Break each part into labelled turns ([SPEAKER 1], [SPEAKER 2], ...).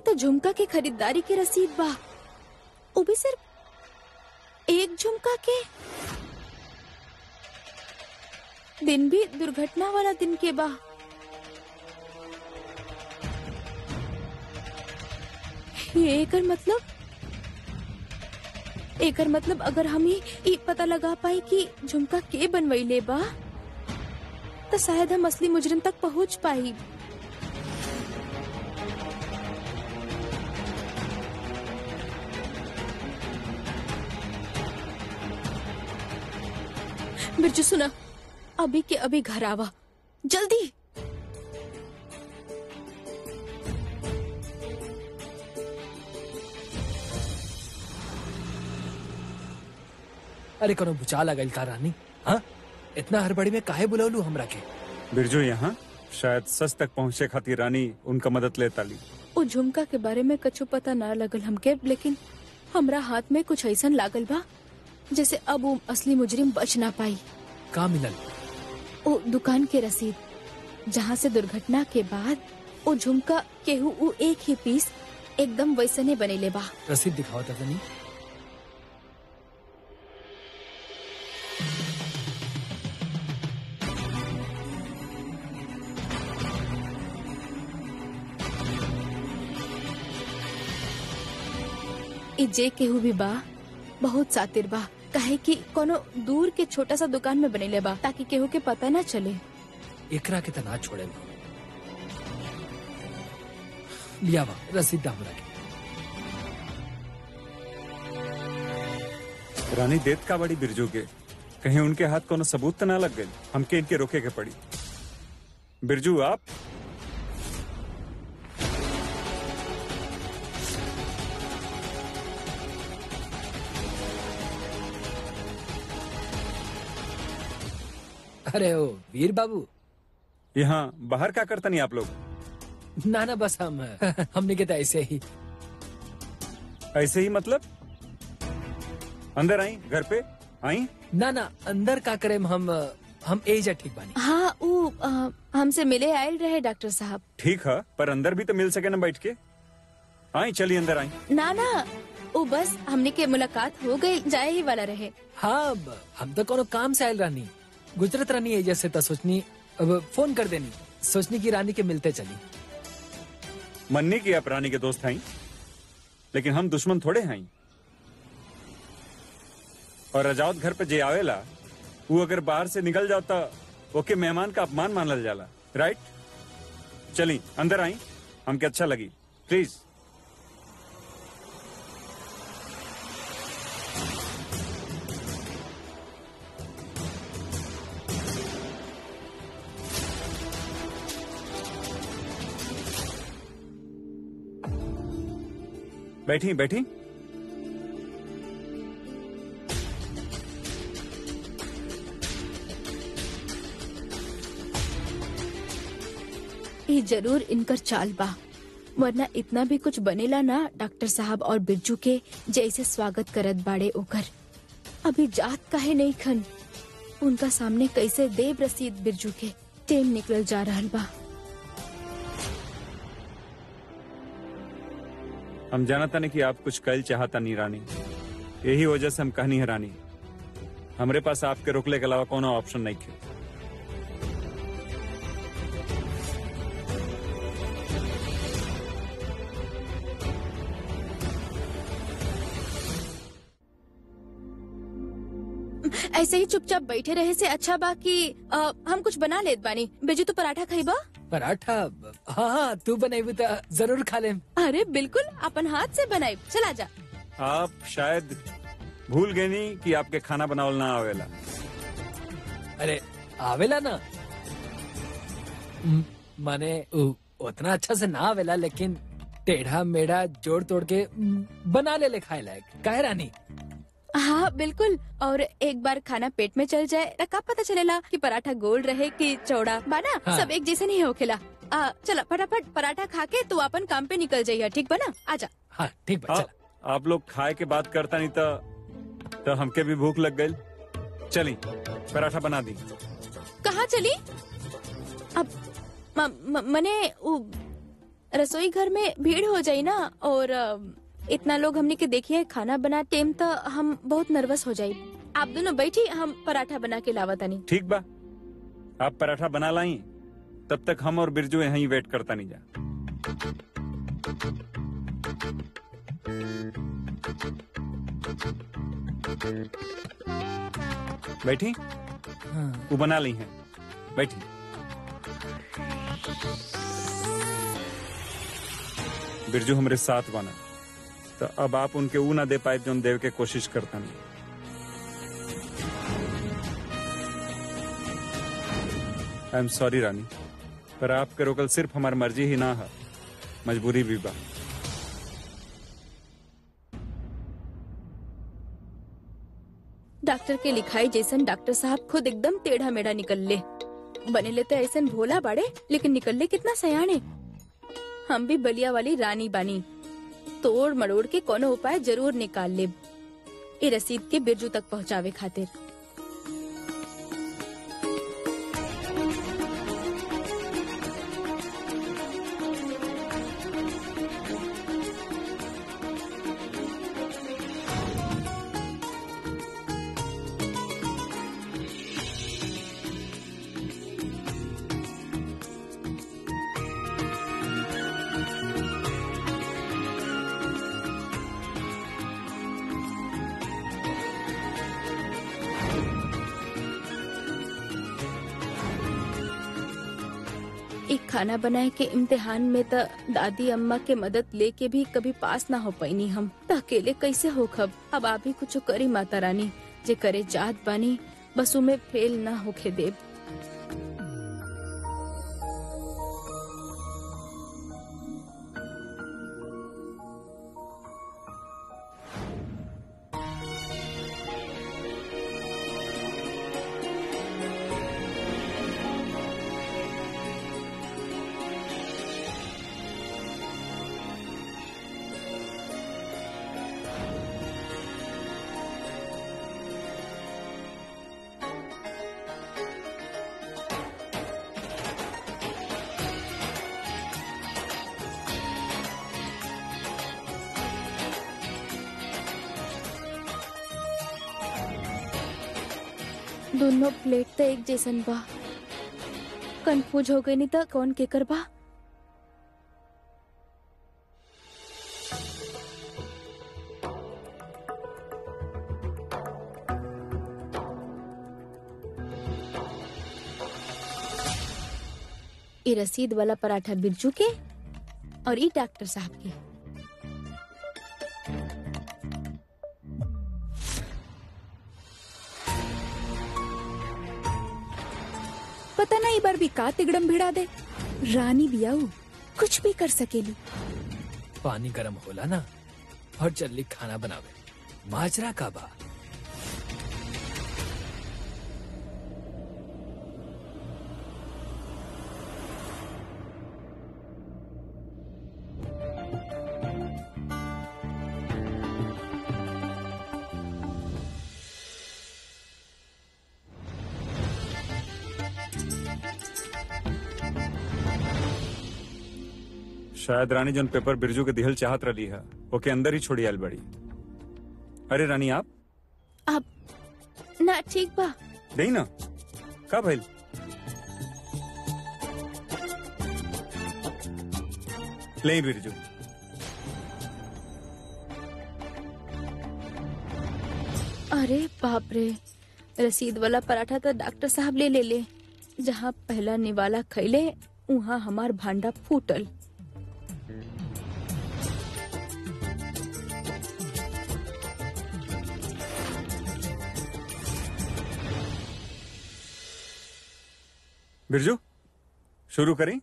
[SPEAKER 1] तो झुमका के खरीदारी की रसीद बा वो भी सिर्फ एक झुमका के दिन भी दुर्घटना वाला दिन के बा ये एकर मतलब एकर मतलब अगर हम ही ई पता लगा पाई कि झुमका के बनवैले बा तो शायद हम असली मुजरिम तक पहुंच पाई बिरजू सुना अभी के अभी घर आवा जल्दी
[SPEAKER 2] अरे कोनो भुचा लगल का रानी हाँ इतना हड़बड़ी में काहे बुलौलू हमरा के
[SPEAKER 3] बिरजू यहाँ शायद सच तक पहुँचे खातिर रानी उनका मदद लेता ली
[SPEAKER 1] ओ झुमका के बारे में कछु पता ना लगल हमके लेकिन हमरा हाथ में कुछ ऐसन लागल बा जैसे अब वो असली मुजरिम बच ना पाई
[SPEAKER 2] का मिलल
[SPEAKER 1] ओ दुकान के रसीद जहाँ से दुर्घटना के बाद ओ झुमका केहू उ एक ही पीस एकदम वैसने बनेले बा
[SPEAKER 2] रसीद दिखाओ था तनी
[SPEAKER 1] ई जे केहू भी बा बहुत सातिर बा काहे कि कोनो दूर के छोटा सा दुकान में बनेले बा ताकि केहू के पता ना चले
[SPEAKER 2] एकरा के तना छोड़े लिया बा रसीद दा हमरा के
[SPEAKER 3] रानी देत का बड़ी बिरजू के कहीं उनके हाथ कोनो सबूत तो ना लग गए हमके इनके रोके के पड़ी बिरजू आप
[SPEAKER 2] अरे ओ वीर बाबू
[SPEAKER 3] यहाँ बाहर क्या करता नहीं आप लोग
[SPEAKER 2] ना ना बस हम हमने के तो ऐसे ही
[SPEAKER 3] ऐसे ही मतलब अंदर आई घर पे आई
[SPEAKER 2] ना ना अंदर का करे हम हम एजा ठीक बानी
[SPEAKER 1] हाँ उ अ, हमसे मिले आयल रहे डॉक्टर साहब
[SPEAKER 3] ठीक है पर अंदर भी तो मिल सके ना बैठ के आई चलिए अंदर आई
[SPEAKER 1] ना ना ओ बस हमने के मुलाकात हो गई जाए ही वाला रहे
[SPEAKER 2] हाँ ब- हम तो कोनो काम से आयल रानी गुजरत रानी एजा से तो सोचनी अब फोन कर देनी सोचनी की रानी के मिलते चली
[SPEAKER 3] मन्नी की आप रानी के दोस्त हैं लेकिन हम दुश्मन थोड़े हैं और रजावत घर पे जे आवेला वो अगर बाहर से निकल जाता ओके मेहमान का अपमान मानल जाला राइट चली अंदर आई हमके अच्छा लगी प्लीज बैठी बैठी
[SPEAKER 1] ये जरूर इनकर चाल बा वरना इतना भी कुछ बनेला ना डॉक्टर साहब और बिरजू के जैसे स्वागत करत बाड़े ओकर अभी जात काहे नहीं खन उनका सामने कैसे देव रसीद बिरजू के टेम निकल जा रहल बा
[SPEAKER 3] हम जानता नहीं कि आप कुछ कल चाहता नहीं रानी यही वजह से हम कहनी है रानी हमरे पास आपके रोकले के अलावा कोनो ऑप्शन नहीं थे
[SPEAKER 1] ऐसे ही चुपचाप बैठे रहे से अच्छा बा कि अ, हम कुछ बना लेत बानी बिरजू तो पराठा खाइबा
[SPEAKER 2] पराठा हाँ हाँ तू बनाई तो जरूर खा लेम
[SPEAKER 1] अरे बिल्कुल अपन हाथ से बनाई चला जा
[SPEAKER 3] आप शायद भूल गए नहीं कि आपके खाना बनावल ना आवेला
[SPEAKER 2] अरे आवेला ना म- माने उ- उतना अच्छा से ना आवेला लेकिन टेढ़ा मेढ़ा जोड़ तोड़ के म, बना ले ले खाए लायक काहे रानी
[SPEAKER 1] हाँ बिल्कुल और एक बार खाना पेट में चल जाए तो का पता चलेला कि पराठा गोल रहे कि चौड़ा बाना
[SPEAKER 2] हाँ।
[SPEAKER 1] सब एक जैसे नहीं होखेला आ, चला फटाफट पराठा खा के तू अपन काम पे निकल जाइए ठीक बना आजा
[SPEAKER 2] हाँ ठीक बा
[SPEAKER 3] आप,
[SPEAKER 2] चला
[SPEAKER 3] आप लोग खाए के बात करता नहीं तो तो हमके भी भूख लग गई चली पराठा बना दी
[SPEAKER 1] कहाँ चली अब म, म, मने उ, रसोई घर में भीड़ हो जाई ना और अ, इतना लोग हमने के देखिए खाना बना टेम तो हम बहुत नर्वस हो जाई आप दोनों बैठी हम पराठा बना के लावा तनी
[SPEAKER 3] ठीक बा आप पराठा बना लाई तब तक हम और बिरजू यहीं वेट करता नहीं जा बैठी
[SPEAKER 2] हाँ
[SPEAKER 3] वो बना ली हैं बैठी बिरजू हमरे साथ बना तो अब आप उनके ऊ ना दे पाए जो देव के कोशिश करता नहीं आई एम सॉरी रानी पर आपके रोकल सिर्फ हमारी मर्जी ही ना है मजबूरी भी बा
[SPEAKER 1] डॉक्टर के लिखाई जैसन डॉक्टर साहब खुद एकदम टेढ़ा मेढ़ा निकल ले बने ले तो ऐसन भोला बाड़े लेकिन निकल ले कितना सयाने हम भी बलिया वाली रानी बानी तोड़ मड़ोड़ के कोनो उपाय जरूर निकाल ले ए रसीद के बिरजू तक पहुँचावे खातिर एक खाना बनाए के इम्तिहान में त दादी अम्मा के मदद लेके भी कभी पास ना हो पैनी हम त अकेले कैसे हो खब अब आप ही कुछ करी माता रानी जे करे जात बानी बस उमे फेल ना होके देब दोनों प्लेट तो एक जैसन बा कंफ्यूज हो गई नहीं तो कौन के कर बा ये रसीद वाला पराठा बिरजू के और ई डॉक्टर साहब के पता ना बार भी का तिगड़म भिड़ा दे रानी बियाऊ कुछ भी कर सकेली
[SPEAKER 2] पानी गरम होला ना और जल्दी खाना बनावे माजरा का बा
[SPEAKER 3] शायद रानी जन पेपर बिरजू के दिहल चाहत रही है ओके अंदर ही छोड़ी आयल बड़ी अरे रानी आप
[SPEAKER 1] अब ना ठीक बा
[SPEAKER 3] नहीं ना का भइल ले बिरजू
[SPEAKER 1] अरे बाप रे रसीद वाला पराठा तो डॉक्टर साहब ले ले ले जहाँ पहला निवाला खैले वहाँ हमार भांडा फूटल
[SPEAKER 3] बिरजू शुरू करें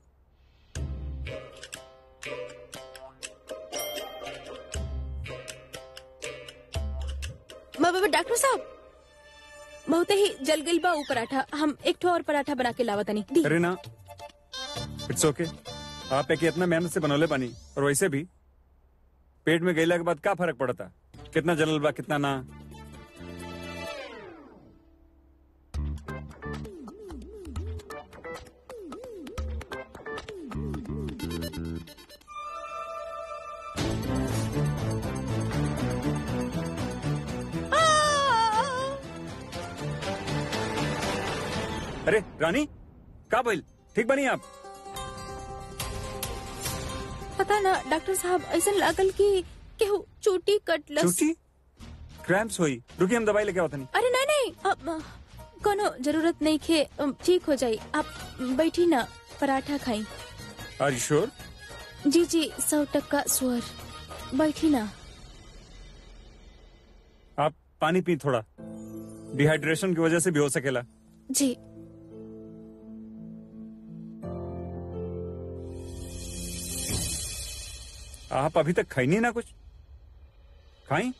[SPEAKER 1] बा- बा- बा, डॉक्टर साहब बहुत ही जल गई बा ऊ पराठा हम एक ठो और पराठा बना के लावा तनी दी
[SPEAKER 3] अरे ना इट्स ओके आप एक इतना मेहनत से बनौले बानी और वैसे भी पेट में गईला के बाद का फर्क पड़ता कितना जलल बा कितना ना अरे रानी का भइल ठीक बनी आप
[SPEAKER 1] पता ना डॉक्टर साहब ऐसा लागल कि केहू चोटी कटलस
[SPEAKER 3] छुट्टी क्रैम्प्स हुई रुकी हम दवाई लेके आवत नहीं
[SPEAKER 1] अरे नहीं नहीं अब अ, कोनो जरूरत नहीं खे अम, ठीक हो जाई आप बैठी ना पराठा खाई
[SPEAKER 3] आर यू श्योर
[SPEAKER 1] जी जी सौ टक्का स्वर बैठी ना
[SPEAKER 3] आप पानी पी थोड़ा डिहाइड्रेशन की वजह से भी हो सकेला
[SPEAKER 1] जी
[SPEAKER 3] आप अभी तक खाई नहीं ना कुछ खाई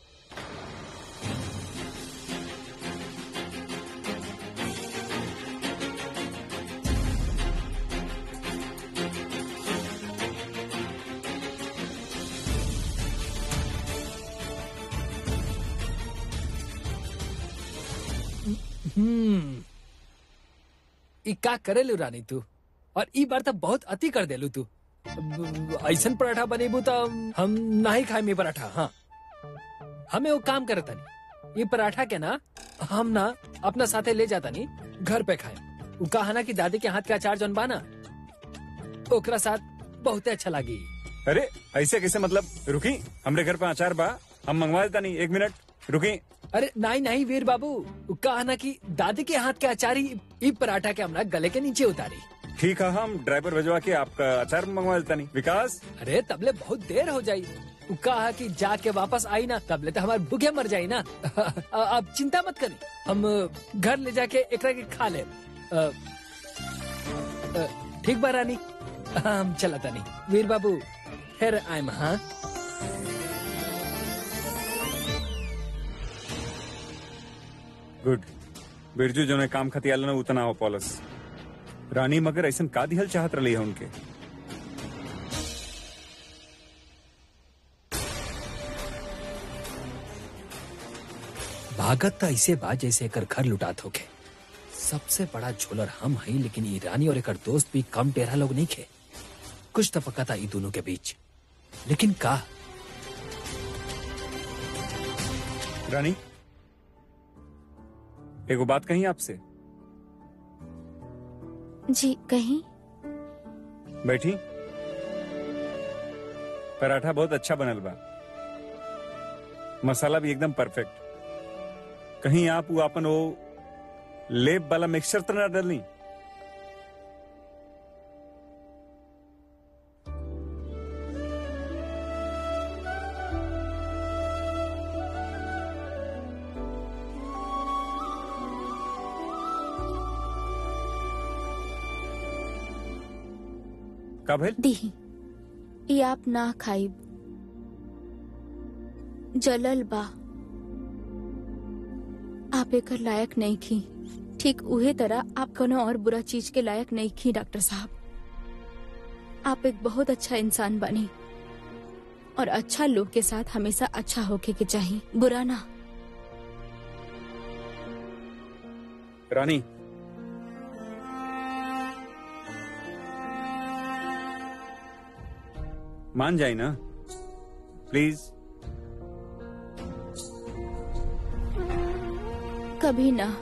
[SPEAKER 2] हम्म ई का करेलू रानी तू और ई बार तो बहुत अति कर देलू तू अब ऐसन पराठा बनेबू तो हम नहीं खाए में पराठा हाँ हमें वो काम करत नहीं ये पराठा के ना हम ना अपना साथे ले जाता नहीं घर पे खाए वो कहा ना कि दादी के हाथ का अचार जौन बाना ओकरा साथ बहुते अच्छा लगी
[SPEAKER 3] अरे ऐसे कैसे मतलब रुकी हमरे घर पे अचार बा हम मंगवा देता नहीं एक मिनट रुकी
[SPEAKER 2] अरे नहीं नहीं वीर बाबू वो कहा ना कि दादी के हाथ के अचार ही ई पराठा के हमरा गले के नीचे उतारी
[SPEAKER 3] ठीक है हम ड्राइवर भिजवा के आपका अचार मंगवा देता नहीं विकास
[SPEAKER 2] अरे तबले बहुत देर हो जाई उ कहा कि जाके वापस आई ना तबले तो हमारे भूखे मर जाई ना अब चिंता मत करी हम घर ले जाके एकरा के खा ले अ, अ, ठीक बा रानी हम चला तानी वीर बाबू फिर आयम हाँ
[SPEAKER 3] गुड बिरजू जो ने काम खतियाल ना उतना हो पॉलस रानी मगर ऐसा का दिहल चाहत रही है उनके
[SPEAKER 2] भागत तो ऐसे बा जैसे एकर घर लुटात होके सबसे बड़ा झोलर हम हई लेकिन ई रानी और एकर दोस्त भी कम टेढ़ा लोग नहीं खे कुछ तो पक्का था ई दोनों के बीच लेकिन का
[SPEAKER 3] रानी एगो बात कही आपसे
[SPEAKER 1] जी कहीं
[SPEAKER 3] बैठी पराठा बहुत अच्छा बनल बा मसाला भी एकदम परफेक्ट कहीं आप वो अपन वो लेप वाला मिक्सचर तो ना डालनी का भइल
[SPEAKER 1] दीही ई आप ना खाइब जलल बा आप एकर लायक नहीं खी ठीक उहे तरह आप कोनो और बुरा चीज के लायक नहीं खी डॉक्टर साहब आप एक बहुत अच्छा इंसान बनी और अच्छा लोग के साथ हमेशा अच्छा होके के चाहिए बुरा ना
[SPEAKER 3] रानी मान जाए ना प्लीज
[SPEAKER 1] कभी ना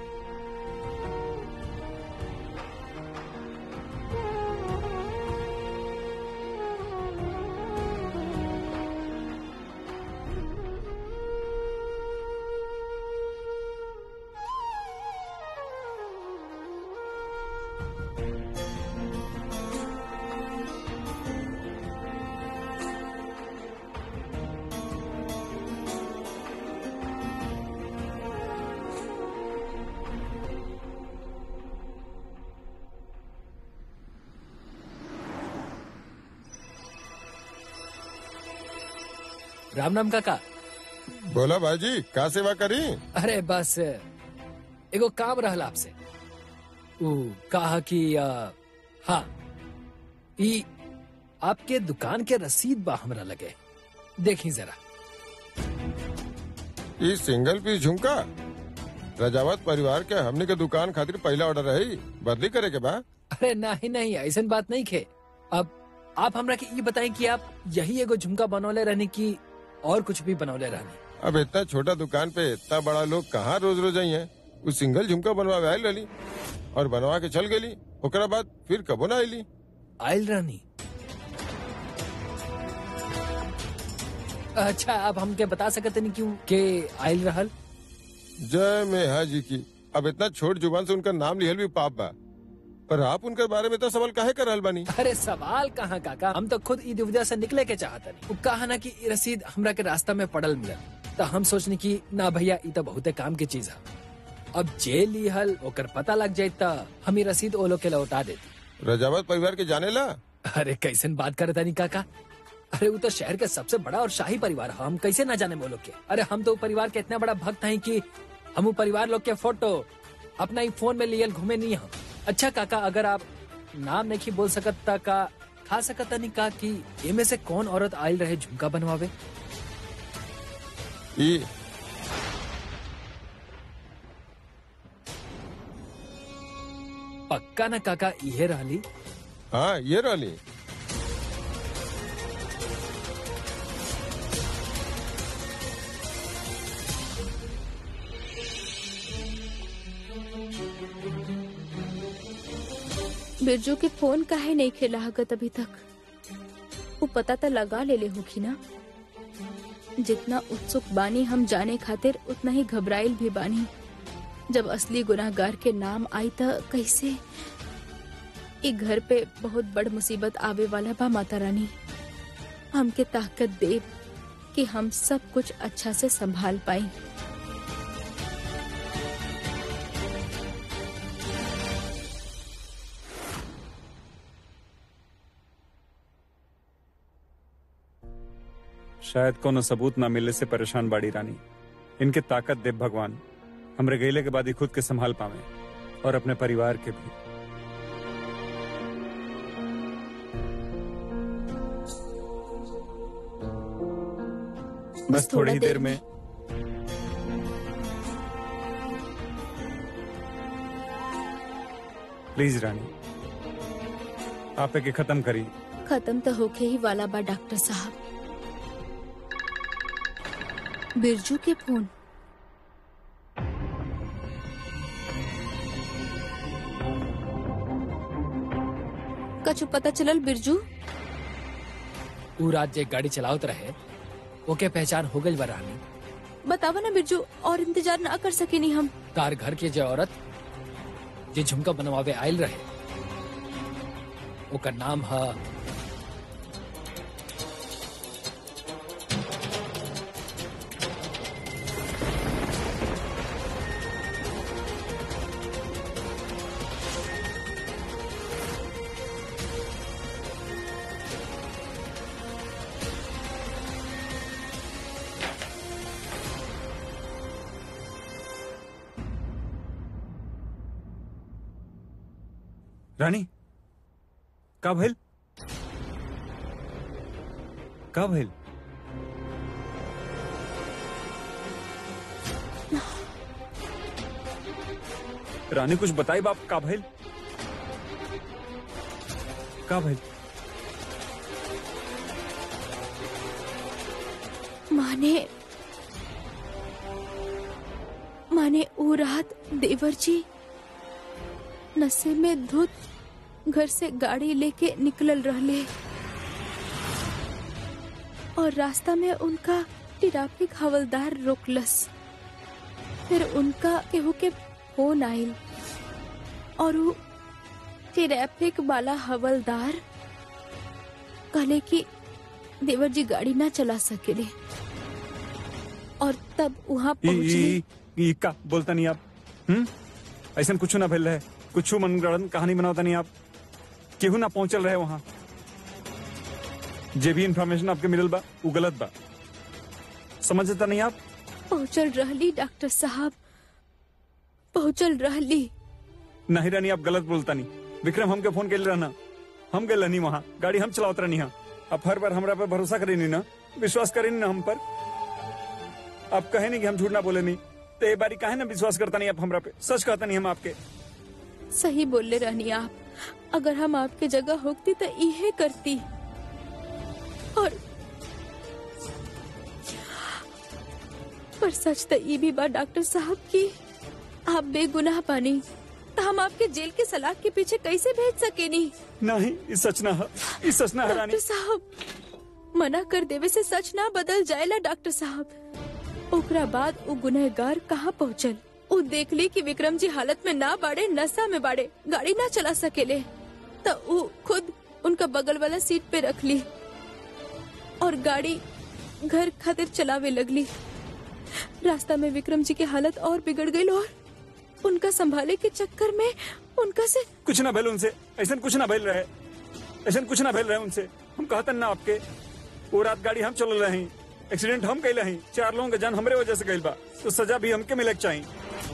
[SPEAKER 2] राम नाम काका
[SPEAKER 4] बोला भाईजी का सेवा करी
[SPEAKER 2] अरे बस एगो काम रहल आपसे उ कहा कि आ, हाँ ई आपके दुकान के रसीद बा हमरा लगे देखी जरा
[SPEAKER 4] ई सिंगल पीस झुमका रजावत परिवार के हमने के दुकान खातिर पहला ऑर्डर रही बदली करे के बा
[SPEAKER 2] अरे नहीं नहीं ऐसन बात नहीं खे अब आप हमरा के ये बताएं कि आप यही एगो झुमका बनौले रहने की और कुछ भी बनौले रहने
[SPEAKER 4] अब इतना छोटा दुकान पे इतना बड़ा लोग कहाँ रोज रोज आई है उ सिंगल झुमका बनवावे आयल रही और बनवा के चल गेली ओकरा बाद फिर कबो ना आईली
[SPEAKER 2] आयल रानी अच्छा अब हमके बता सकते नहीं क्यों के आयल रहल
[SPEAKER 4] जय मेहा जी की अब इतना छोट जुबान से उनका नाम लिहल भी पाप बा पर आप उनके बारे में तो सवाल काहे कर रहल बानी
[SPEAKER 2] अरे सवाल कहाँ काका हम तो खुद ई दुविधा से निकले के चाहते नहीं वो कहा ना कि ई रसीद हमरा के रास्ता में पड़ल मिलल तो हम सोचनी कि ना भैया ई तो बहुते काम की चीज है अब जे लिहल ओकर पता लग जाये तो हम ई रसीद ओ लोग के लौटा देती
[SPEAKER 4] रजावत परिवार के जाने ला
[SPEAKER 2] अरे कैसन बात करता नहीं काका अरे वो तो शहर के सबसे बड़ा और शाही परिवार है हम कैसे ना जाने वो लोग के अरे हम तो उ परिवार के इतना बड़ा भक्त हैं कि हम उ परिवार लोग के फोटो अपना ही फोन में लियल घूमे नहीं हम अच्छा काका अगर आप नाम नहीं बोल सकत ता का खा सकत नहीं का कि इनमें से कौन औरत आयल रहे झुमका बनवावे
[SPEAKER 4] ई
[SPEAKER 2] पक्का ना काका इहे रहली
[SPEAKER 4] हाँ ये रहली
[SPEAKER 1] बिरजू के फोन काहे नहीं खेला हगत अभी तक वो पता तो लगा ले ले होगी ना जितना उत्सुक बानी हम जाने खातिर उतना ही घबराइल भी बानी जब असली गुनाहगार के नाम आई त कैसे ई घर पे बहुत बड़ मुसीबत आवे वाला बा माता रानी हमके ताकत दे कि हम सब कुछ अच्छा से संभाल पाई
[SPEAKER 3] शायद कोनो सबूत ना मिलने से परेशान बाड़ी रानी इनके ताकत दे भगवान हमरे गईले के बाद ही खुद के संभाल पावे और अपने परिवार के भी बस थोड़ी ही देर में प्लीज रानी आप एके खत्म करी
[SPEAKER 1] खत्म तो होके ही वाला बा डॉक्टर साहब बिरजू के फोन कछु पता चलल बिरजू
[SPEAKER 2] उ रात जे गाड़ी चलावत रहे ओके पहचान हो गई रानी
[SPEAKER 1] बतावा ना बिरजू और इंतजार ना कर सकेनी हम
[SPEAKER 2] तार घर के जे औरत जे झुमका बनवावे आयल रहे ओकर नाम है
[SPEAKER 3] रानी का भइल का भइल रानी कुछ बताई बाप का भइल का भइल
[SPEAKER 1] माने माने ऊ रात देवर जी नशे में धुत घर से गाड़ी लेके निकलल रहले और रास्ता में उनका ट्रैफिक हवलदार रोकलस फिर उनका केहू के फोन आइल और वो ट्रैफिक वाला हवलदार कहले कि देवर जी गाड़ी ना चला सकेले और तब वहाँ
[SPEAKER 3] ई
[SPEAKER 1] पहुँचले
[SPEAKER 3] ई ई का बोलता नहीं आप हम्म ऐसा कुछ ना भइल रहे कुछ मनगढ़ंत कहानी बनावता नहीं आप केहू ना पहुंचल रहे वहां जे भी इंफॉर्मेशन आपके मिलल बा वो गलत बा समझता नहीं आप
[SPEAKER 1] पहुँचल रहली डॉक्टर साहब पहुँचल रहली
[SPEAKER 3] नहीं रानी आप गलत बोलता नहीं विक्रम हमके फोन के रहना हम गए नहीं वहाँ गाड़ी हम चलावत रहनी हाँ आप हर बार हमरा पे भरोसा करे नहीं ना विश्वास करे नहीं ना हम पर आप कहे नहीं कि हम झूठ ना बोले नहीं तो ये बारी काहे ना विश्वास करता नहीं आप हमरा पे सच कहता नहीं हम आपके
[SPEAKER 1] सही बोले रहनी आप अगर हम आपके जगह होती तो इहे करती और पर सच तो ये भी बात डॉक्टर साहब की आप बेगुनाह पानी तो हम आपके जेल के सलाख के पीछे कैसे भेज सके नहीं
[SPEAKER 3] नहीं ई सच ना है ई सच ना है रानी
[SPEAKER 1] डॉक्टर साहब मना कर देवे से सच ना बदल जाएला डॉक्टर साहब ओकरा बाद वो गुनहगार कहाँ पहुँचल वो देख ली कि विक्रम जी हालत में ना बाड़े नशा में बाड़े गाड़ी ना चला सकेले तो वो खुद उनका बगल वाला सीट पे रख ली और गाड़ी घर खातिर चलावे लगली रास्ता में विक्रम जी की हालत और बिगड़ गई और उनका संभाले के चक्कर में उनका से
[SPEAKER 3] कुछ ना भेल उनसे ऐसा कुछ ना भेल रहे ऐसा कुछ ना भेल रहे उनसे हम कहतन ना आपके वो रात गाड़ी हम चल रहे हैं एक्सीडेंट हम कैले हैं चार लोगों के जान हमरे वजह से गइल बा तो सजा भी हमके मिले के चाहिए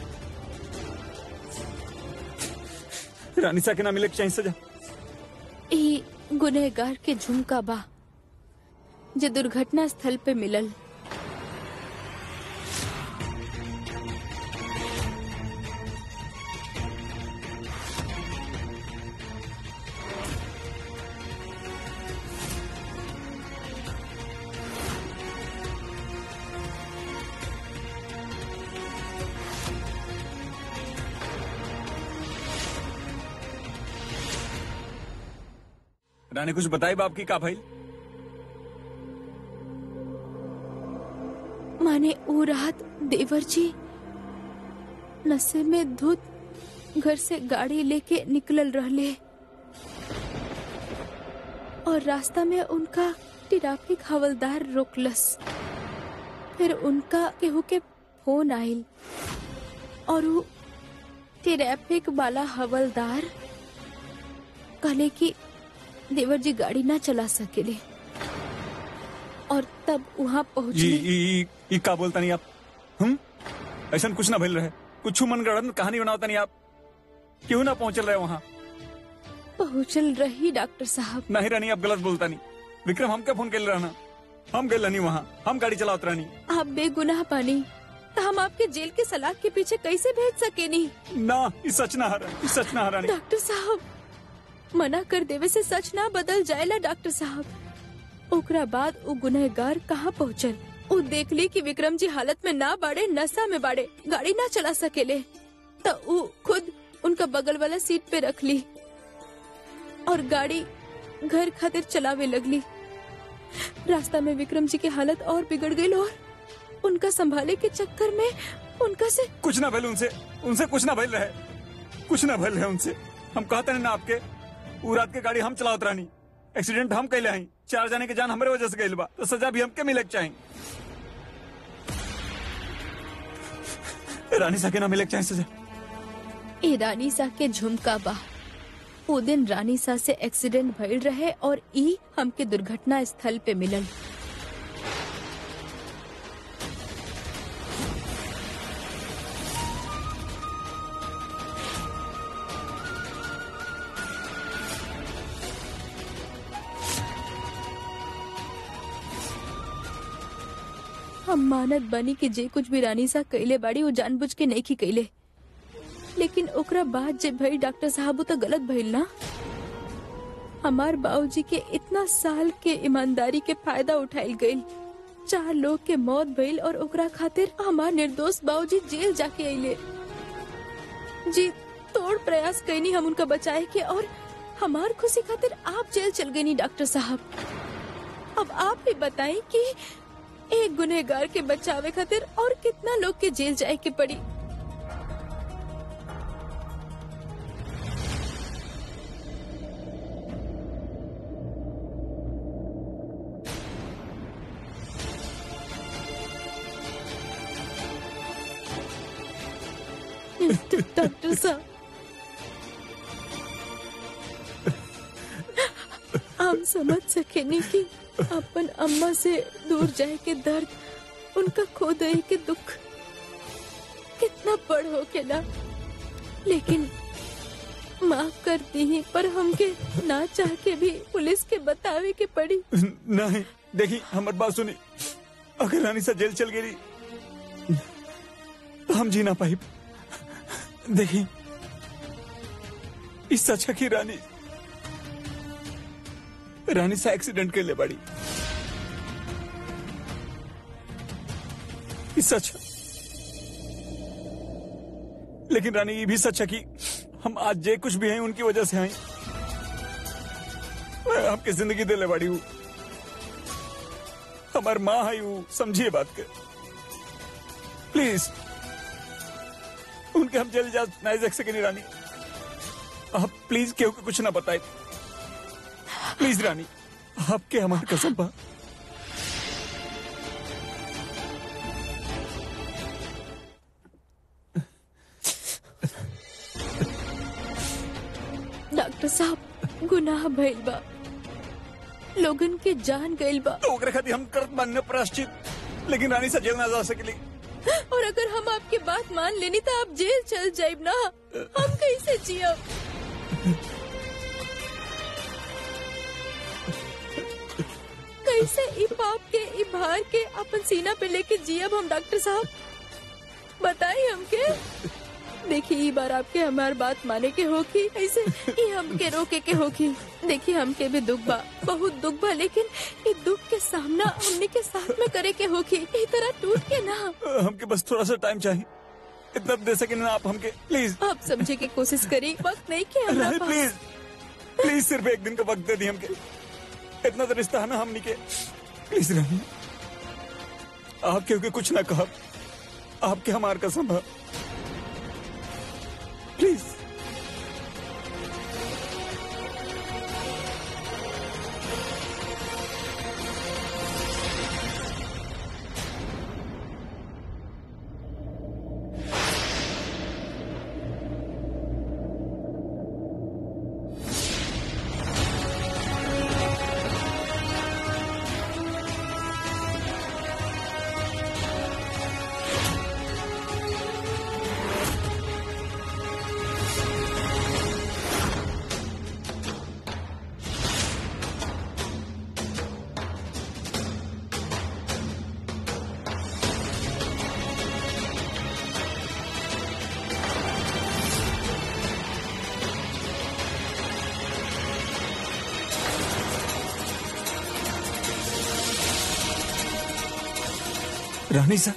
[SPEAKER 3] रानी सा के ना मिले के चाहिए सजा
[SPEAKER 1] ई गुनहगार के झुमका बा जो दुर्घटना स्थल पे मिलल
[SPEAKER 3] रानी कुछ बताई बाप की का भाई
[SPEAKER 1] माने वो रात देवर जी नशे में धुत घर से गाड़ी लेके निकलल रहले और रास्ता में उनका ट्रैफिक हवलदार रोकलस फिर उनका केहू के फोन आइल और वो ट्रैफिक वाला हवलदार कहले कि देवर जी गाड़ी ना चला सकेले और तब वहाँ
[SPEAKER 3] ई
[SPEAKER 1] पहुँचली
[SPEAKER 3] ई ई- ई का बोलता नहीं आप हम ऐसा कुछ ना भेल रहे कुछ मन गढ़न कहानी बनावता नहीं आप क्यों ना पहुंचल रहे वहाँ
[SPEAKER 1] पहुँचल रही डॉक्टर साहब
[SPEAKER 3] नहीं रानी आप गलत बोलता नहीं विक्रम हमके फोन कर रहना हम गए नहीं वहाँ हम गाड़ी चलावत रहनी
[SPEAKER 1] आप बेगुनाह पानी तो हम आपके जेल के सलाख के पीछे कैसे भेज सके नहीं
[SPEAKER 3] ना ई सच ना हरा ई सच ना हरानी
[SPEAKER 1] डॉक्टर साहब मना कर देवे से सच ना बदल जाएला डॉक्टर साहब ओकरा बाद वो गुनहगार कहाँ पहुँचल वो देख ली कि विक्रम जी हालत में ना बाड़े नशा में बाड़े गाड़ी ना चला सकेले तो वो खुद उनका बगल वाला सीट पे रख ली और गाड़ी घर खातिर चलावे लगली रास्ता में विक्रम जी की हालत और बिगड़ गई और उनका संभाले के चक्कर में उनका से
[SPEAKER 3] कुछ ना भेल उनसे उनसे कुछ ना भेल रहे कुछ ना भेल रहे उनसे हम कहते नहीं ना आपके वो रात के गाड़ी हम चलावत रहनी एक्सीडेंट हम कैले हैं चार जाने के जान हमारे वजह से गइल बा तो सजा भी हमके मिले के चाहिए रानी साके ना मिले के चाहिए सजा
[SPEAKER 1] ए रानी सा के झुमका बा वो दिन रानी सा से एक्सीडेंट भइल रहे और ई हमके दुर्घटना स्थल पे मिलल हम मानत बनी कि जे कुछ भी रानी सा कैले बाड़ी वो जानबूझ के नहीं की कैले लेकिन ओकरा बाद जे भई डॉक्टर साहब वो तो गलत भइल ना हमार बाबूजी के इतना साल के ईमानदारी के फायदा उठाइल गइल चार लोग के मौत भइल और ओकरा खातिर हमार निर्दोष बाबूजी जेल जाके अइले जी तोड़ प्रयास कैनी हम उनका बचाए के और हमार खुशी खातिर आप जेल चल गई डॉक्टर साहब अब आप ही बताएं कि एक गुनहगार के बचावे खातिर और कितना लोग के जेल जाए के पड़ी डॉक्टर साहब हम समझ सके नहीं कि अपन अम्मा से दूर जाए के दर्द उनका खो दे के दुख कितना बड़ हो के ना लेकिन माफ कर दी ही पर हमके ना चाह के भी पुलिस के बतावे के पड़ी
[SPEAKER 3] नहीं देखी हमारी बात सुनी अगर रानी सा जेल चल गई तो हम जी ना पाई देखी इस अच्छा की रानी रानी सा एक्सीडेंट के लिए बड़ी इस अच्छा लेकिन रानी ये भी सच है कि हम आज जे कुछ भी हैं उनकी वजह से हैं मैं आपकी जिंदगी दिले बाड़ी हूँ हमार माँ है हूँ समझिए बात के प्लीज उनके हम जल्द जा नहीं देख सके नहीं रानी आप प्लीज केहू के कुछ ना बताए प्लीज रानी आपके हमार कसम बा
[SPEAKER 1] डॉक्टर साहब गुनाह भइल बा लोगन के जान गइल बा
[SPEAKER 3] तो ओकरे खातिर हम करत बानी प्राश्चित लेकिन रानी से जेल ना जा सकेली
[SPEAKER 1] और अगर हम आपकी बात मान लेनी तो आप जेल चल जाइब ना हम कैसे जियब कैसे ई पाप के ई भार के अपन सीना पे लेके जियब हम डॉक्टर साहब बताइए हमके देखिए ई बार आपके हमार बात माने के होगी ऐसे ई हमके रोके के होगी देखिए हमके भी दुख बा बहुत दुख बा लेकिन ई दुख के सामना हमने के साथ में करे के होगी ई तरह टूट के ना
[SPEAKER 3] हमके बस थोड़ा सा टाइम चाहिए इतना दे सके ना आप हमके प्लीज
[SPEAKER 1] आप समझे की कोशिश करी वक्त नहीं के हमरा
[SPEAKER 3] रानी
[SPEAKER 1] पास
[SPEAKER 3] प्लीज प्लीज सिर्फ एक दिन का वक्त दे दी हमके इतना तो रिश्ता है ना हमनी के प्लीज रानी आप क्योंकि कुछ ना कहा आपके हमार कसम है प्लीज रानी सा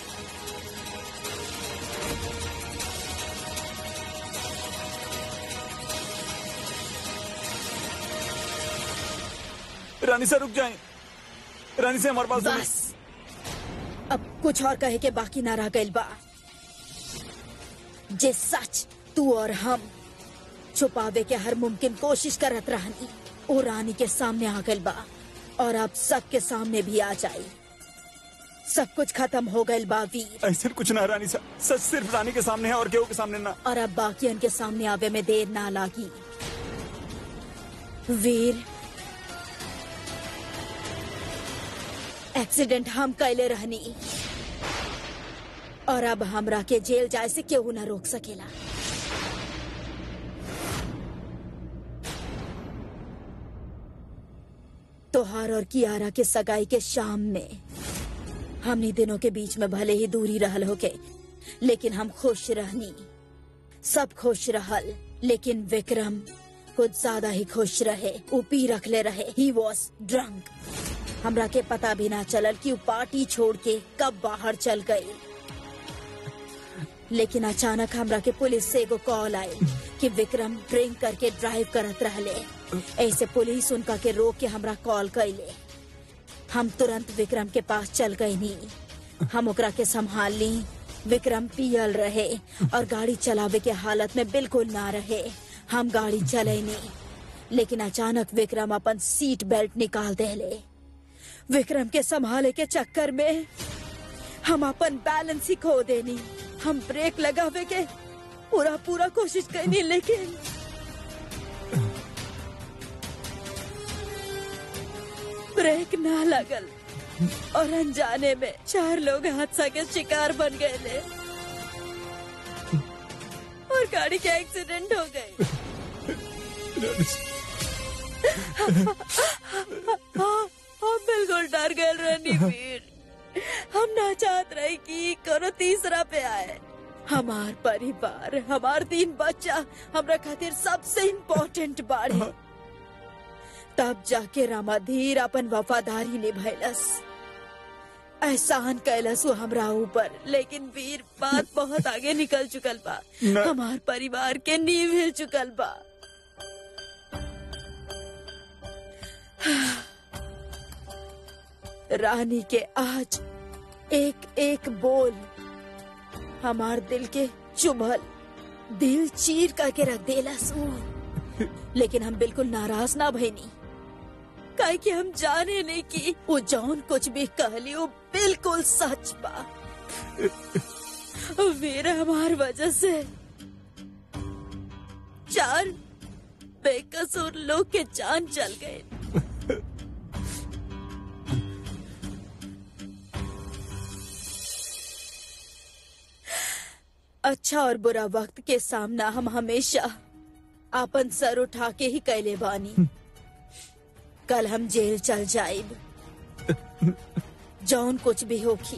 [SPEAKER 3] रानी सा रुक जाएं रानी से हमारे पास
[SPEAKER 5] बस अब कुछ और कहे के बाकी ना रह गइल बा जे सच तू और हम छुपावे के हर मुमकिन कोशिश करत रहनी ओ रानी के सामने आ गइल बा और अब सबके सामने भी आ जाई सब कुछ खत्म हो गइल बा वीर
[SPEAKER 3] ऐसे कुछ ना रानी सा सच सिर्फ रानी के सामने है और केहू के सामने ना
[SPEAKER 5] और अब बाकियन के सामने आवे में देर ना लागी वीर एक्सीडेंट हम कैले रहनी और अब हमरा के जेल जाए से केहू ना रोक सकेला तोहार और कियारा के सगाई के शाम में हमनी दिनों के बीच में भले ही दूरी रहल होके लेकिन हम खुश रहनी सब खुश रहल लेकिन विक्रम कुछ ज्यादा ही खुश रहे ऊ पी रखले रहे ही वॉज ड्रंक हमरा के पता भी ना चलल कि ऊ पार्टी छोड़ के कब बाहर चल गई लेकिन अचानक हमरा के पुलिस से एगो कॉल आई कि विक्रम ड्रिंक करके ड्राइव करत रहले ऐसे पुलिस उनका के रोक के हमरा कॉल कैले हम तुरंत विक्रम के पास चल गए नी हम ओकरा के संभाल ली विक्रम पियल रहे और गाड़ी चलावे के हालत में बिल्कुल ना रहे हम गाड़ी चले नी लेकिन अचानक विक्रम अपन सीट बेल्ट निकाल देले विक्रम के संभाले के चक्कर में हम अपन बैलेंस ही खो देनी हम ब्रेक लगावे के पूरा पूरा कोशिश करनी लेकिन ब्रेक ना लगल और अनजाने में चार लोग हादसा के शिकार बन गए ले और गाड़ी का एक्सीडेंट हो गई हाँ, हम बिल्कुल डर गए रानी वीर हम ना चाहत रहे कि करो तीसरा पे आए हमार परिवार हमार तीन बच्चा हमरा खातिर सबसे इम्पोर्टेंट बाड़े तब जाके रामाधीर अपन वफादारी निभैलस एहसान कैलसु हमरा ऊपर लेकिन वीर बात बहुत आगे निकल चुकल बा
[SPEAKER 3] न-
[SPEAKER 5] हमार परिवार के नींव हिल चुकल बा रानी के आज एक एक बोल हमार दिल के चुभल दिल चीर करके रख देला सू लेकिन हम बिल्कुल नाराज ना भइनी काहे कि हम जाने नहीं कि वो जौन कुछ भी कहली वो बिल्कुल सच बा वीर हमार वजह से चार बेकसूर लोग के जान चल गए अच्छा और बुरा वक्त के सामना हम हमेशा आपन सर उठा के ही कैले बानी कल हम जेल चल जाइब जौन कुछ भी होखी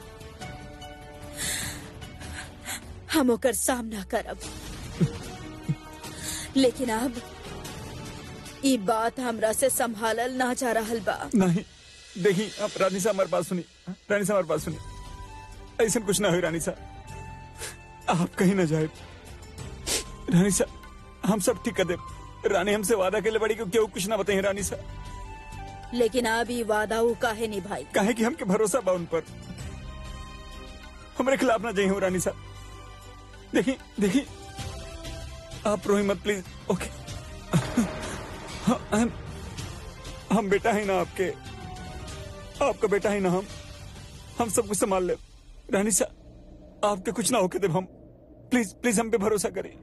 [SPEAKER 5] हम ओकर सामना करब लेकिन अब ई बात हमरा से संभालल ना जा रहल बा
[SPEAKER 3] नहीं देखी आप रानी साहब हमारी बात सुनी रानी साहब हमारी बात सुनी ऐसा कुछ ना हो रानी साहब आप कहीं ना जाए रानी साहब हम सब ठीक कर दे रानी हमसे वादा के लिए बड़ी क्यों क्यों कुछ ना बताइए रानी साहब
[SPEAKER 5] लेकिन अब ई वादा वो काहे निभाई
[SPEAKER 3] काहे कि हमके भरोसा बा उन पर हमारे खिलाफ ना जाइए हो रानी साहब देखी देखी आप रोही मत प्लीज ओके हाँ, हम हम बेटा है ना आपके आपका बेटा है ना हम हम सब कुछ संभाल ले रानी साहब आपके कुछ ना होके देव हम प्लीज प्लीज हम पे भरोसा करें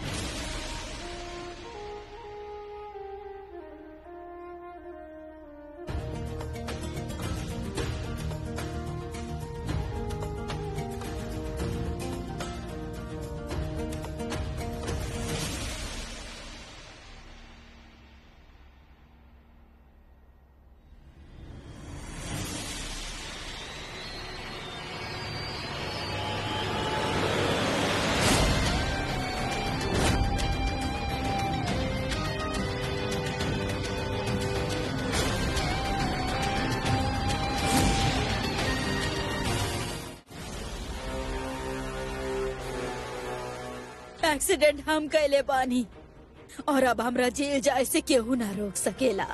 [SPEAKER 5] एक्सीडेंट हम कैले बानी और अब हमरा जेल जाए से केहू ना रोक सकेला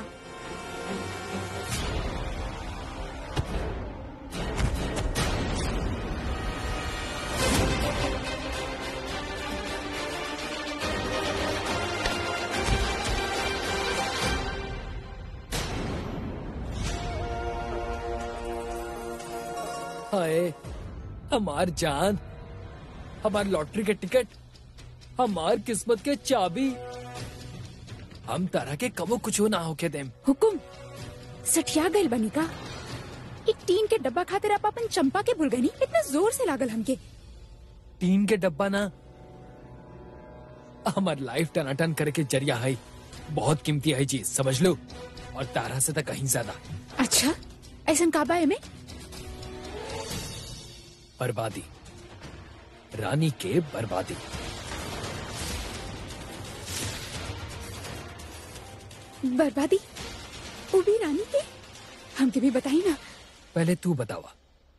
[SPEAKER 2] हाय हमार जान हमार लॉटरी के टिकट हमार किस्मत के चाबी हम तरह के कबो कुछ ना होके देम
[SPEAKER 1] हुकुम सठिया गइल बनी का एक टीन के डब्बा खातिर आप अपन चंपा के भूल गनी इतना जोर से लागल हमके
[SPEAKER 2] टीन के डब्बा ना हमार लाइफ टनाटन करे के जरिया है बहुत कीमती है चीज समझ लो और तारा से तो कहीं ज्यादा
[SPEAKER 1] अच्छा ऐसा काबा है में
[SPEAKER 2] बर्बादी रानी के बर्बादी
[SPEAKER 1] बर्बादी वो भी रानी के हमके भी बताई ना
[SPEAKER 2] पहले तू बतावा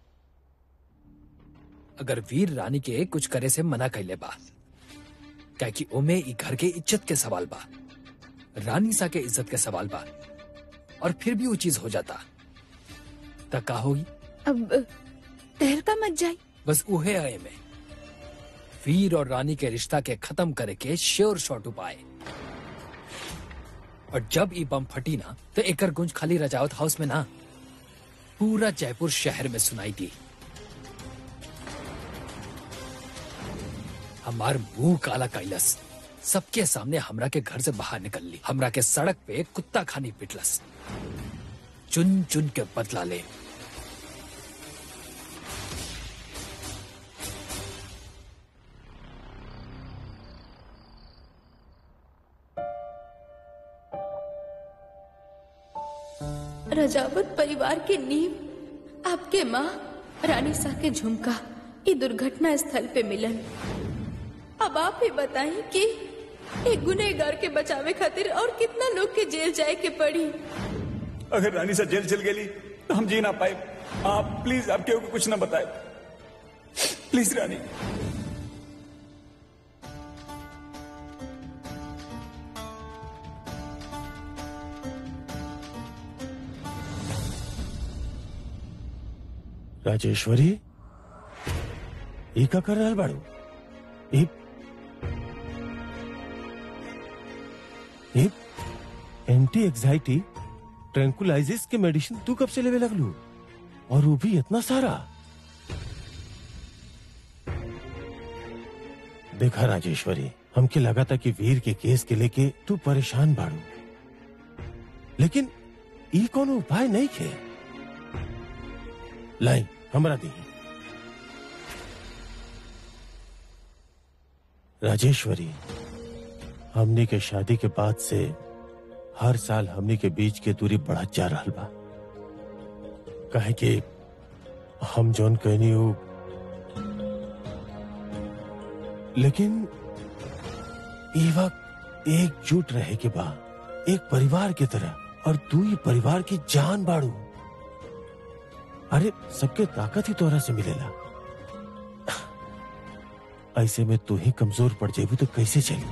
[SPEAKER 2] अगर वीर रानी के कुछ करे से मना कैले बा क्या कि ओमे ई घर के इज्जत के सवाल बा रानी सा के इज्जत के सवाल बा और फिर भी वो चीज हो जाता त का होगी
[SPEAKER 1] अब तहलका मत जाई
[SPEAKER 2] बस उहे आए में वीर और रानी के रिश्ता के खत्म करे के श्योर शॉट उपाय और जब ई बम फटी ना तो एकर गुंज खाली रजावत हाउस में ना पूरा जयपुर शहर में सुनाई दी हमार मुंह काला कैलस सबके सामने हमरा के घर से बाहर निकल ली हमरा के सड़क पे कुत्ता खानी पिटलस चुन चुन के बदला ले
[SPEAKER 1] रजावत परिवार के नींव आपके माँ रानी सा के झुमका ये दुर्घटना स्थल पे मिलन अब आप ही बताएं कि एक गुनेगार के बचावे खातिर और कितना लोग के जेल जाए के पड़ी
[SPEAKER 3] अगर रानी से जेल चल गेली तो हम जी ना पाए आप प्लीज आप केहू को कुछ ना बताए प्लीज रानी
[SPEAKER 4] राजेश्वरी ई का कर रहल बाड़ू ई ई एंटी एग्जाइटी ट्रैंकुलाइजिस के मेडिसिन तू कब से लेवे लगलू और वो भी इतना सारा देखा राजेश्वरी हमके लगा था कि वीर के केस के लेके तू परेशान बाड़ू लेकिन ई कोनो उपाय नहीं खे लाई हमरा दी राजेश्वरी हमनी के शादी के बाद से हर साल हमनी के बीच के दूरी बढ़त जा रहा बा कहे कि हम जौन कहनी हो लेकिन ई वक्त एकजुट रहे के बा एक परिवार की तरह और तू ही परिवार की जान बाड़ू अरे सबके ताकत ही तोरा से मिलेला ऐसे में तू ही कमजोर पड़ जेबू तो कैसे चली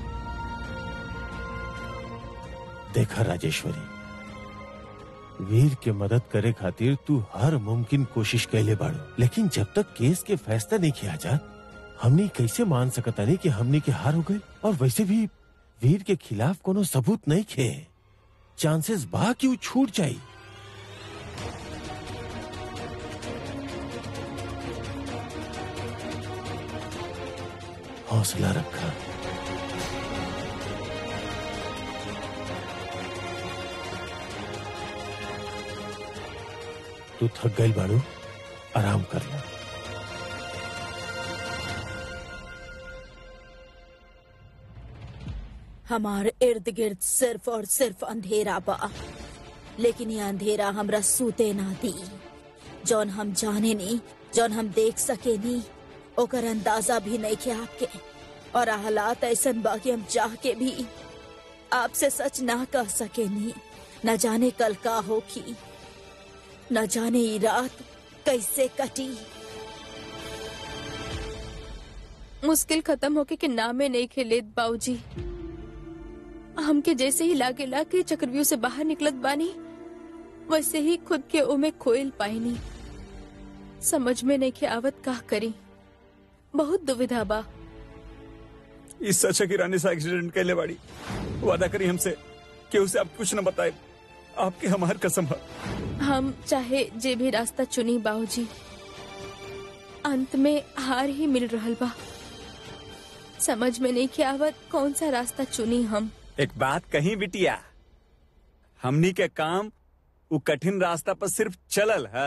[SPEAKER 4] देखा राजेश्वरी वीर के मदद करे खातिर तू हर मुमकिन कोशिश कैले बाड़ू लेकिन जब तक केस के फैसला नहीं किया जा हमनी कैसे मान सकता नहीं कि हमनी के हार हो गए और वैसे भी वीर के खिलाफ कोनो सबूत नहीं खे चांसेस बा कि वो छूट जाई हौसला रखा तू थक गई बाड़ू आराम कर लो
[SPEAKER 5] हमारे इर्द गिर्द सिर्फ और सिर्फ अंधेरा बा लेकिन ये अंधेरा हमरा सूते ना दी जौन हम जाने नी जौन हम देख सके नी ओकर अंदाजा भी नहीं के आपके और हालात ऐसन बा कि हम चाह के भी आपसे सच ना कह सके नी न जाने कल का होगी न जाने ये रात कैसे कटी
[SPEAKER 1] मुश्किल खत्म होके के नामे नहीं खेले बाऊजी हमके जैसे ही लागेला कि चक्रव्यूह से बाहर निकलत बानी वैसे ही खुद के ओमे खोइल पाईनी समझ में नहीं के आवत का करी बहुत दुविधा बा
[SPEAKER 3] इस सच है कि रानी सा एक्सीडेंट कैले बाड़ी वादा करी हमसे कि उसे आप कुछ न बताए आपकी हमार कसम है
[SPEAKER 1] हम चाहे जे भी रास्ता चुनी बाबूजी अंत में हार ही मिल रहल बा समझ में नहीं के आवत कौन सा रास्ता चुनी हम
[SPEAKER 3] एक बात कहीं बिटिया हमनी के काम वो कठिन रास्ता पर सिर्फ चलल है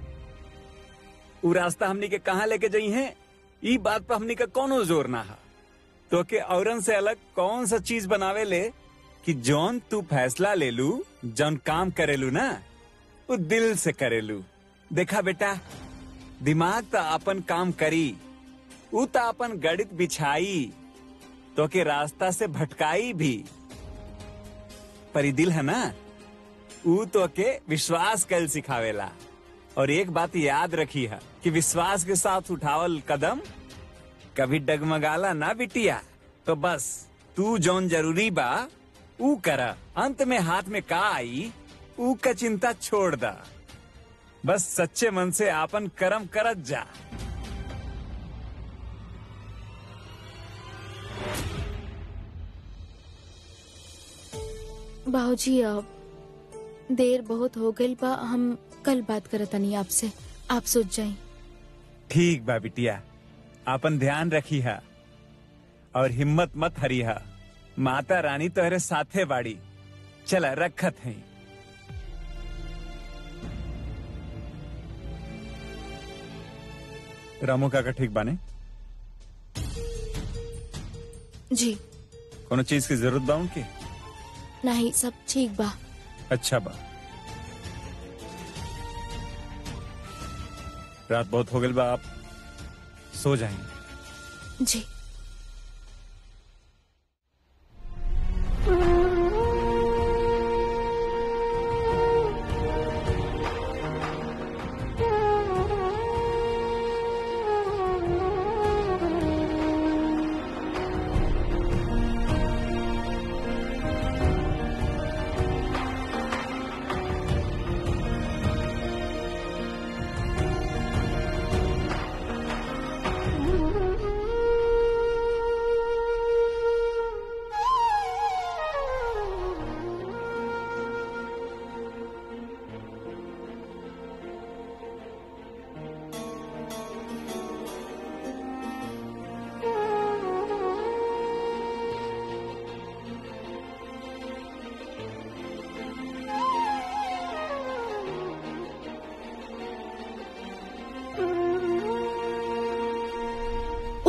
[SPEAKER 3] वो रास्ता हमनी के कहाँ लेके जाई है ई बात पर हमनी का कोनो जोर ना है तो के औरन से अलग कौन सा चीज बनावे ले कि जौन तू फैसला ले लू जौन काम करेलू ना वो दिल से करेलू देखा बेटा दिमाग तो अपन काम करी ऊ तो अपन गणित बिछाई तो के रास्ता से भटकाई भी पर ई दिल है ना ऊ तो के विश्वास कल सिखावेला और एक बात याद रखी है कि विश्वास के साथ उठावल कदम कभी डगमगाला ना बिटिया तो बस तू जौन जरूरी बा ऊ करा अंत में हाथ में का आई ऊ का चिंता छोड़ दा बस सच्चे मन से आपन कर्म करत जा
[SPEAKER 1] बाबूजी अब देर बहुत हो गई बा हम कल बात करतनी आपसे आप सोच जाई
[SPEAKER 3] ठीक बा बिटिया आपन ध्यान रखी है और हिम्मत मत हरी है माता रानी तोहरे साथे बाड़ी चला रखत है रामू काका ठीक बाने
[SPEAKER 1] जी
[SPEAKER 3] कोनो चीज की जरूरत बा उनकी
[SPEAKER 1] नहीं सब ठीक बा
[SPEAKER 3] अच्छा बा रात बहुत हो गई बा आप सो जाएंगे
[SPEAKER 1] जी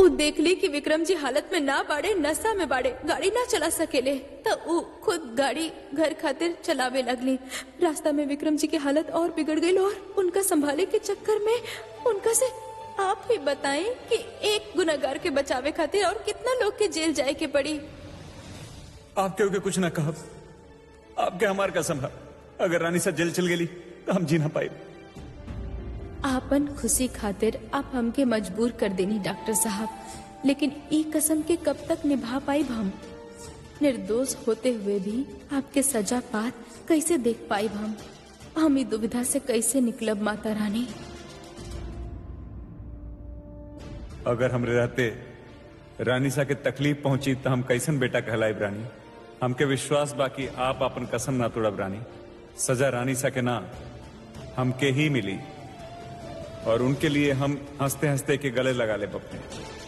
[SPEAKER 1] देख ली कि विक्रम जी हालत में ना बाड़े नशा में बाड़े गाड़ी ना चला सकेले तो उ खुद गाड़ी घर खातिर चलावे लगली रास्ता में विक्रम जी की हालत और बिगड़ गई और उनका संभाले के चक्कर में उनका से आप ही बताएं कि एक गुनागार के बचावे खातिर और कितना लोग के जेल जाए के पड़ी
[SPEAKER 3] आप केहू के कुछ ना कहब आपके हमार कसम है अगर रानी सा जेल चल गेली तो हम जी ना पाए
[SPEAKER 1] आपन खुशी खातिर आप हमके मजबूर कर देनी डॉक्टर साहब लेकिन ई कसम के कब तक निभा पाई हम निर्दोष होते हुए भी आपके सजा पात कैसे देख पाई हम हम ई दुविधा से कैसे निकलब माता रानी
[SPEAKER 3] अगर हमरे रहते रानी सा के तकलीफ पहुंची तो हम कैसन बेटा कहलाए रानी हमके विश्वास बाकी आप अपन कसम ना तोड़ब रानी सजा रानी सा के ना हमके ही मिली और उनके लिए हम हंसते हंसते के गले लगा ले अपने